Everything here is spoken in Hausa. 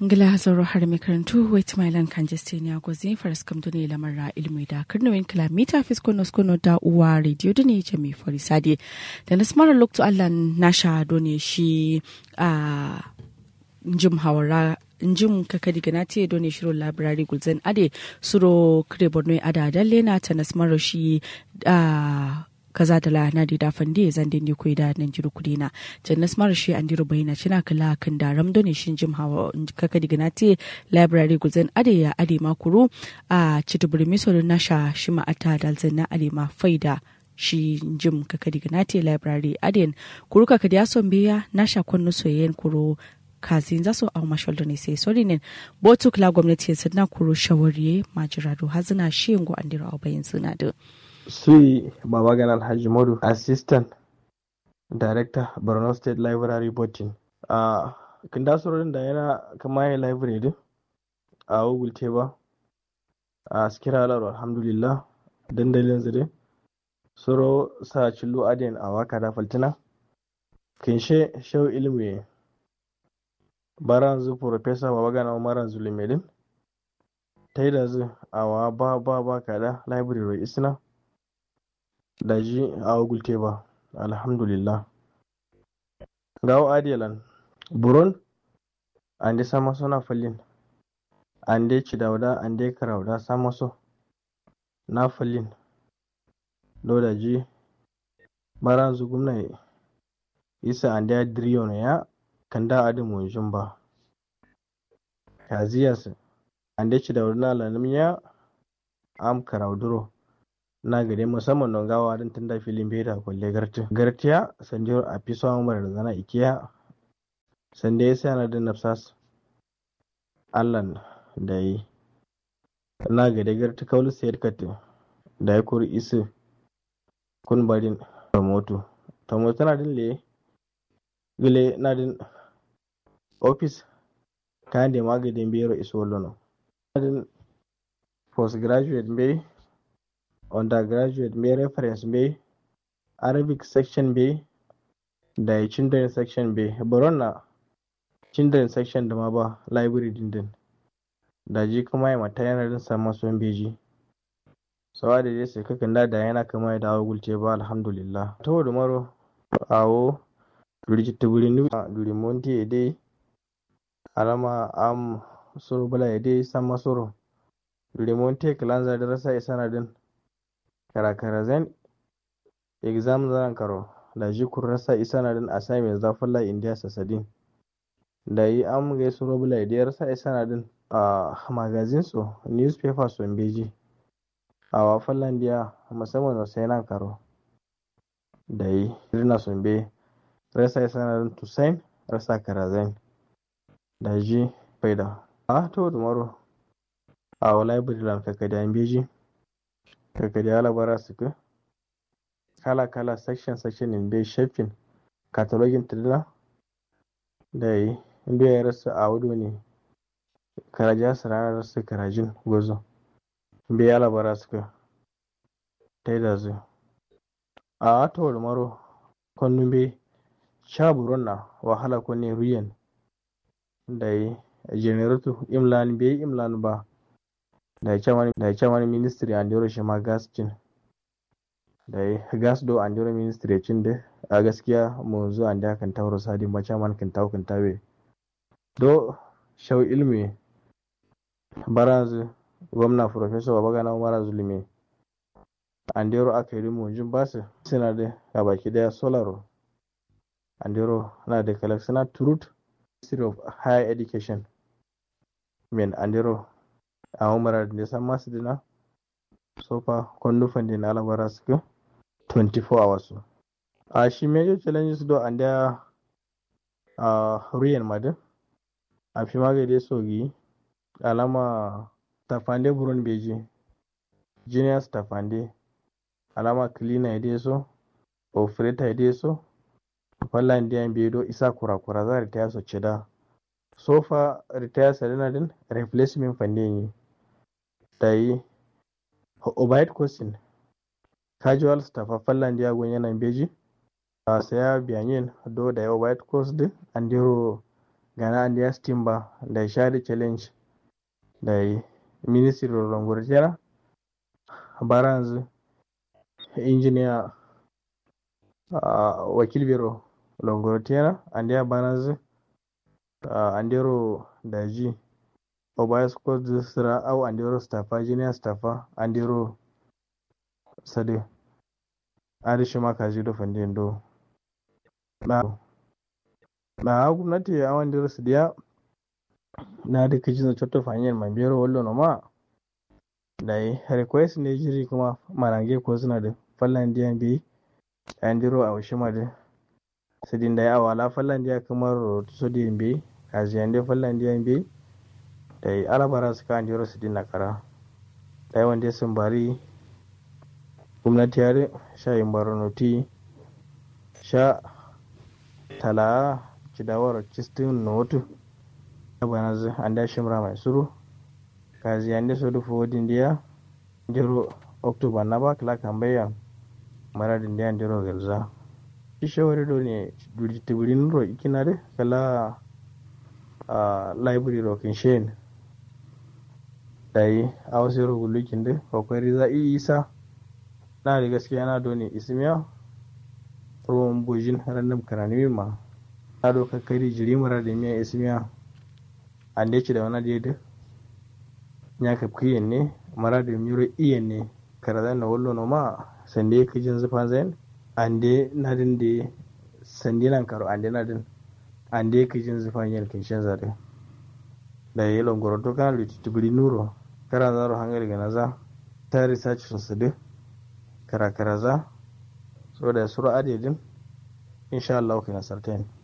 ngila zoro har mai karantu wait my land kan jestenia gozi faras kam dune lamarra ilmi da karnawin kilomita fiskono skono da uwa radio dune ce mai forisade da na smara lokto allah nasha done shi a jim hawara njim kakadi ganati done shiro library gulzen ade suro kre borno ada dalle na ta nasmaro shi a kaza da la na da fandi zan din ni koida nan jiru kudina jannas mara shi an diru bayina cina kala kan da ramdo ne shin jim hawa kaka diga na te library gulzen ade ya ade makuru a cituburi miso na sha shi ma ata dalzen na ade ma faida shi jim kaka diga na te library aden kuru kaka da son biya na sha kunnu soyayyen kuru kazin zasu a mashal da ne sai sori ne botu kula gwamnati ya na kuru shawariye majirado hazina shi yango an diru a bayan suna da Sui Babagan Alhaji Modu, Assistant Director, Borno State Library Botin. A kin da da yana kama ya library din a Google Teba a Skira Alar alhamdulillah dandalin zire. Soro sa cillo adin a waka da faltina. Kinshe shau ilmi baran zu Professor Babagan Umaran Zulimedin. Ta yi da zu a wa ba ba ba kada library isna. daji a gulte ba alhamdulillah gawo adiyalan buron ande sama sona fallin ande cidawda ande karawda sama so na fallin do daji baranzu gumna isa ande adriyo ya kanda adi munjin ba kaziyas ande cidawda na lanimiya am karawduro na gare musamman don gawa don tunda filin beta kwalle garti gartiya sanjiyar a fi samun mara da zana ikiya sanda ya sa na da nafsas allan da yi na gare garti kawul sayar kati da ya kuri isi kun barin tamoto tamoto na din le gile na din office kayan da magadin biyar iso lono na din postgraduate bai undergraduate mai reference bai arabic section bai da children section bai baron na children section da ma ba library dindin da ji kuma ya mata yana din samun son beji sawa da dai sai kakan da yana kama ya dawo gulce ba alhamdulillah ta da maro awo duri ta guri nu duri monti ya dai alama am suru bala ya dai sama suru duri monti kalanza da rasa isa na din karakara zan exam zan karo da ji kurrasa isa na din assignment za falla india sasadin da yi am ga su robula idiyar sa isa na din a magazin su newspaper su beji a wa fallandiya musamman wasu yana karo da yi rina sun be rasa isa na din tusain rasa karazan da ji faida a to dumaro a wa library lan kakadiyan beji daga da alabara su ka kala kala section section in bai shafin katalogin tirila da yi inda ya rasu a wudu ne karaja su ranar rasu karajin gozo bai alabara su ka ta yi da zu a wata maro kwanu bai sha buron na wahala kwanne ruyan da yi generator imlan bai imlan ba da ya ce wani ministry an dero shi ma gas cin da ya gas do an dero ministry cin da a gaskiya mu zo an da kan tauro sadi ma ce man kan tawo kan tawe do shau ilmi barazu gwamna professor babagana umara zulumi an dero aka yi mu jin basu suna da a baki daya solaro an dero na da collection truth ministry of higher education men an dero a umara da san masu dina sofa kwandufan din alabara suka 24 hours a shi major challenges do and there a ruyan madin a fi magade sogi alama tafande buron beji juniors tafande alama cleaner ya so operator ya so fallan diyan bedo isa kura-kura za ta yaso cida sofa retire salina din replacement fande yi da yi obite question casual staff a fallan dia gon yana beji a saya biyanyin do da ya obite course din andiro gana and ya steam ba da shari challenge da ministry longorjera baranzu engineer uh, wakil biro longorjera and ya baranzu uh, andero daji obayas ko sira au andero staffa junior staffa andero sade arishi makaji do fandin do na na gwamnati a wanda su diya na da kaji na cotto fanyar mai biyar wallo no ma da yi request ne jiri kuma marange ko suna da fallan diyan bi an diro a washi ma da su din da ya awala fallan diya kamar so diyan bi kaji yan dai fallan diyan bi da yi alabara su ka an diro su din na kara da yi wanda sun bari gwamnati ya sha yin baronoti sha tala cidawar cistin notu bana anda shimra mai suru kazi ande so du fodin dia jero october na ba kala kambeya mara din dia jero gelza ishawari do ne duri tibirin ro ikinare kala a library ro kinshen dai awsiro gulukin de kokari za isa na da gaskiya na do ne ismiya ruwan bujin random karani ma na do kakari jiri mara da miya ismiya an da ci da wani daidai ya ka kiyen ne mara da miro iyen ne karazan na wallo no ma sande ka jin zufa zain an da nadin da sande nan karo an da nadin an da ka jin zufa yin kinshin zare da yi longoro to kana da titibiri nuro kara zaro hangar ga naza ta research sun su duk kara kara za so da suru adedin insha Allah kai nasartain